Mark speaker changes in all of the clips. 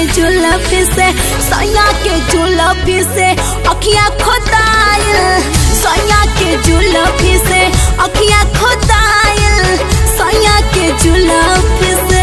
Speaker 1: जुलफी से सैया के जुलफी से अखिया खोदायल सैया के जुलफी से अखिया खोदायल सैया के जुलफी से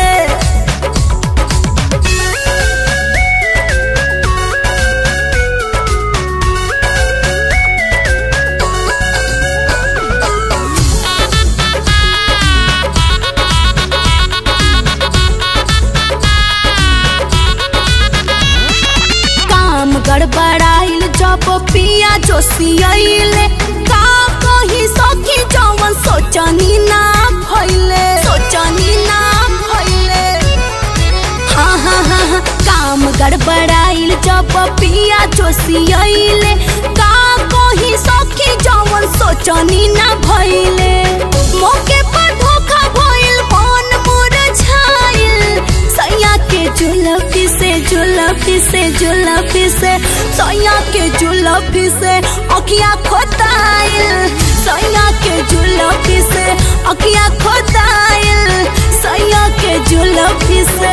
Speaker 1: काम गड़बड़ाइल जब पिया जोशियाइले का कही सखी जवन सोचनी ना भइले सोचनी ना भइले हाँ हाँ हाँ हाँ काम गड़बड़ाइल जब पिया जोशियाइले का कही सखी जवन सोचनी ना भइले मौके पर धोखा भइल मन मुरझाइल सैया के जुलफी से जुलफी से जुलफी से सैया के जुलफी से अखिया खोदाइल सैया के जुलफी से अखिया खोदाइल सैया के जुलफी से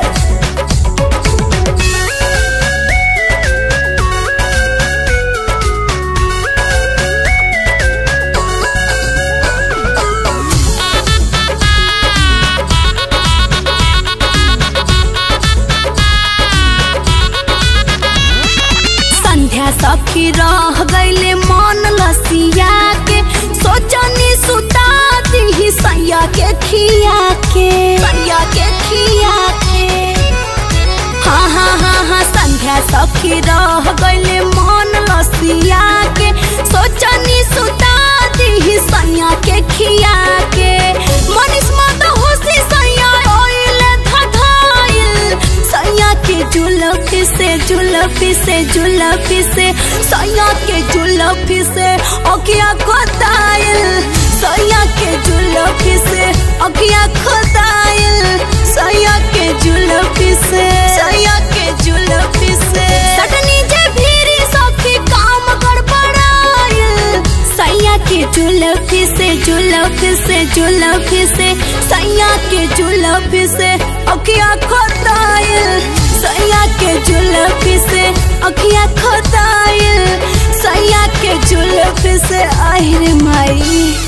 Speaker 1: संध्या सखी रह गईले मन लसिया के सोचनी सुता दी सैया के खिया के सैया के खिया के हाँ हाँ हाँ हाँ संध्या सखी रह गईले मन लसिया के सोचनी सुता दी सैया के खिया के मनीष मत होशी सैया ओइले धधाइल सैया के जुलफी से जुलफी से जुलफी से सैया के जुलफी से अखिया खोदाइल सैया के जुलफी से अखिया खोदाइल सैया के जुलफी से सैया के जुलफी से सटनी जे भीरी सखी काम गड़बड़ाइल सैया के जुलफी से जुलफी से जुलफी से सैया के जुलफी से अखिया खोदाइल सैया के जुलफी से अखिया खोदाइल सैया के जुलफी से আহিर माई